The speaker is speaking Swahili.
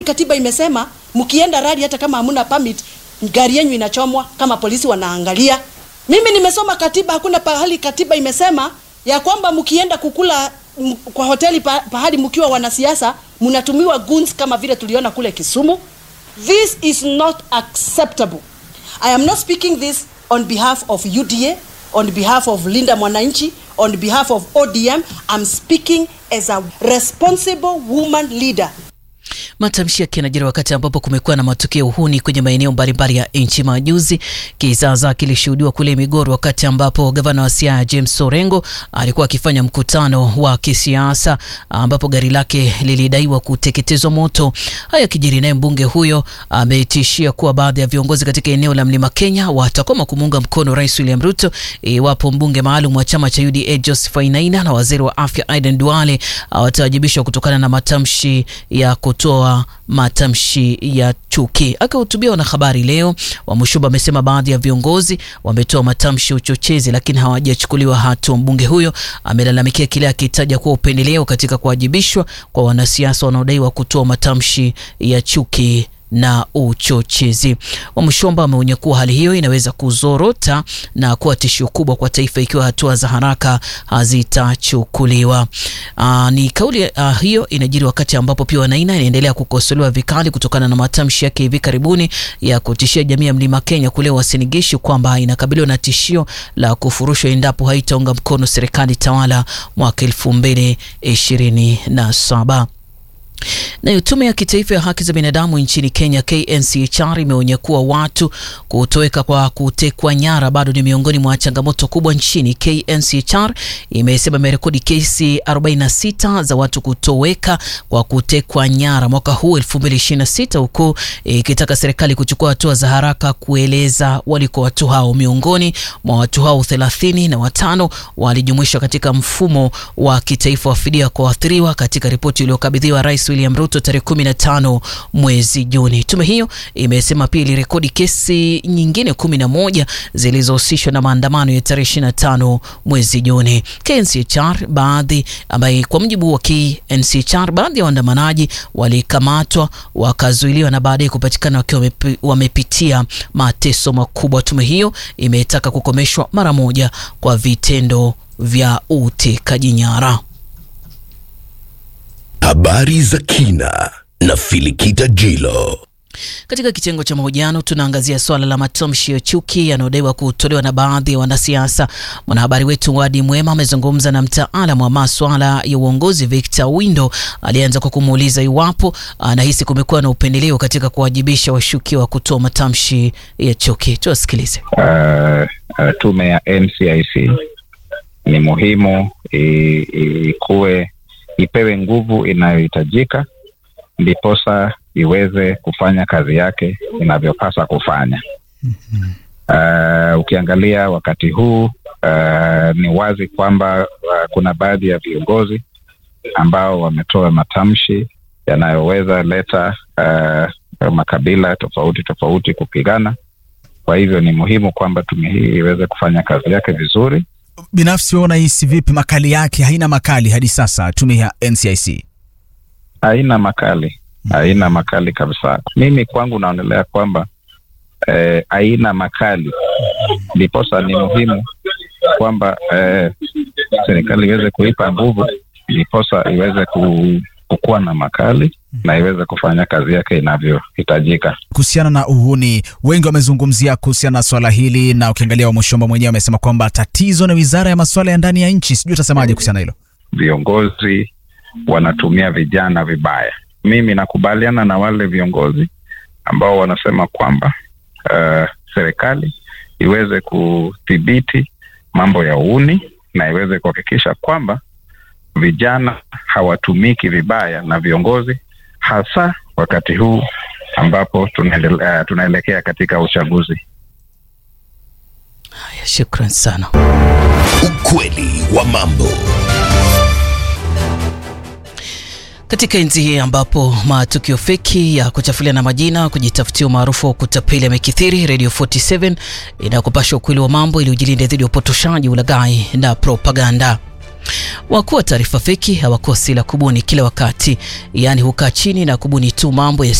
Katiba imesema mkienda rally, hata kama hamuna permit, gari yenu inachomwa kama polisi wanaangalia. Mimi nimesoma katiba, hakuna pahali katiba imesema ya kwamba mkienda kukula m, kwa hoteli pa, pahali mkiwa wanasiasa mnatumiwa goons kama vile tuliona kule Kisumu. This is not acceptable. I am not speaking this on behalf of UDA, on behalf of Linda Mwananchi, on behalf of ODM. I'm speaking as a responsible woman leader. Matamshi yake yanajiri wakati ambapo kumekuwa na matukio uhuni kwenye maeneo mbalimbali ya nchi. Majuzi kizaazaa kilishuhudiwa kule Migori, wakati ambapo gavana wa Siaya James Orengo alikuwa akifanya mkutano wa kisiasa, ambapo gari lake lilidaiwa kuteketezwa moto. Haya kijiri, naye mbunge huyo ametishia kuwa baadhi ya viongozi katika eneo la Mlima Kenya watakoma kumuunga mkono Rais William Ruto iwapo mbunge maalum wa chama cha UDA Joseph Wainaina na waziri wa afya Aden Duale watawajibishwa kutokana na matamshi ya kutoa matamshi ya chuki. Akihutubia wanahabari leo, Wamushuba amesema baadhi ya viongozi wametoa matamshi ya uchochezi, lakini hawajachukuliwa hatua. Mbunge huyo amelalamikia kile akitaja kuwa upendeleo katika kuwajibishwa kwa wanasiasa wanaodaiwa kutoa matamshi ya chuki na uchochezi. Wamshomba ameonya kuwa hali hiyo inaweza kuzorota na kuwa tishio kubwa kwa taifa ikiwa hatua za haraka hazitachukuliwa. Aa, ni kauli aa, hiyo inajiri wakati ambapo pia Wanaina inaendelea kukosolewa vikali kutokana na matamshi yake hivi karibuni ya kutishia jamii ya Mlima Kenya kule Wasinigishi kwamba inakabiliwa na tishio la kufurushwa endapo haitaunga mkono serikali tawala mwaka elfu mbili ishirini na saba. Nayo tume ya kitaifa ya haki za binadamu nchini Kenya KNCHR imeonya kuwa watu kutoweka kwa kutekwa nyara bado ni miongoni mwa changamoto kubwa nchini. KNCHR imesema imerekodi kesi 46 za watu kutoweka kwa kutekwa nyara mwaka huu 2026, huku ikitaka serikali kuchukua hatua za haraka kueleza waliko watu hao. Miongoni mwa watu hao thelathini na watano walijumuishwa katika mfumo wa kitaifa wa fidia kwa waathiriwa katika ripoti iliyokabidhiwa Rais William Ruto tarehe 15 mwezi Juni. Tume hiyo imesema pia ilirekodi kesi nyingine 11 zilizohusishwa na maandamano ya tarehe 25 mwezi Juni. KNCHR baadhi ambaye kwa mujibu wa KNCHR baadhi ya waandamanaji walikamatwa wakazuiliwa na baadaye kupatikana wakiwa wamepitia mateso makubwa. Tume hiyo imetaka kukomeshwa mara moja kwa vitendo vya utekaji nyara. Habari za kina na Filikita Jilo. Katika kitengo cha mahojiano tunaangazia swala la matamshi ya chuki yanayodaiwa kutolewa na baadhi ya wanasiasa. Mwanahabari wetu Wadi Mwema amezungumza na mtaalamu wa maswala ya uongozi Victor Windo, alianza kwa kumuuliza iwapo anahisi kumekuwa na upendeleo katika kuwajibisha washukiwa kutoa matamshi ya chuki. Tuwasikilize. Uh, uh, tume ya NCIC ni muhimu ikuwe ipewe nguvu inayohitajika ndiposa iweze kufanya kazi yake inavyopasa kufanya. Uh, ukiangalia wakati huu uh, ni wazi kwamba uh, kuna baadhi ya viongozi ambao wametoa matamshi yanayoweza leta uh, makabila tofauti tofauti kupigana. Kwa hivyo ni muhimu kwamba tume hii iweze kufanya kazi yake vizuri. Binafsi wewe unahisi vipi? Makali yake haina makali hadi sasa, tume ya NCIC haina makali, haina makali kabisa. Mimi kwangu naonelea kwamba eh, haina makali, ndiposa ni muhimu kwamba eh, serikali iweze kuipa nguvu, ndiposa iweze ku, kukuwa na makali na iweze kufanya kazi yake inavyohitajika. Kuhusiana na uhuni, wengi wamezungumzia kuhusiana na swala hili, na ukiangalia Wamushomba mwenyewe amesema kwamba tatizo ni wizara ya masuala ya ndani ya nchi. Sijui utasemaje kuhusiana hilo? Viongozi wanatumia vijana vibaya. Mimi nakubaliana na wale viongozi ambao wanasema kwamba uh, serikali iweze kudhibiti mambo ya uhuni na iweze kuhakikisha kwamba vijana hawatumiki vibaya na viongozi hasa wakati huu ambapo tunaelekea, uh, tunaelekea katika uchaguzi. Haya, shukran sana. Ukweli wa mambo. Katika enzi hii ambapo matukio feki ya kuchafulia na majina, kujitafutia umaarufu wa kutapeli yamekithiri, Radio 47 inakupasha ukweli wa mambo ili ujilinde dhidi ya upotoshaji, ulaghai na propaganda. Wakuu wa taarifa feki hawakosi la kubuni kila wakati, yaani hukaa chini na kubuni tu mambo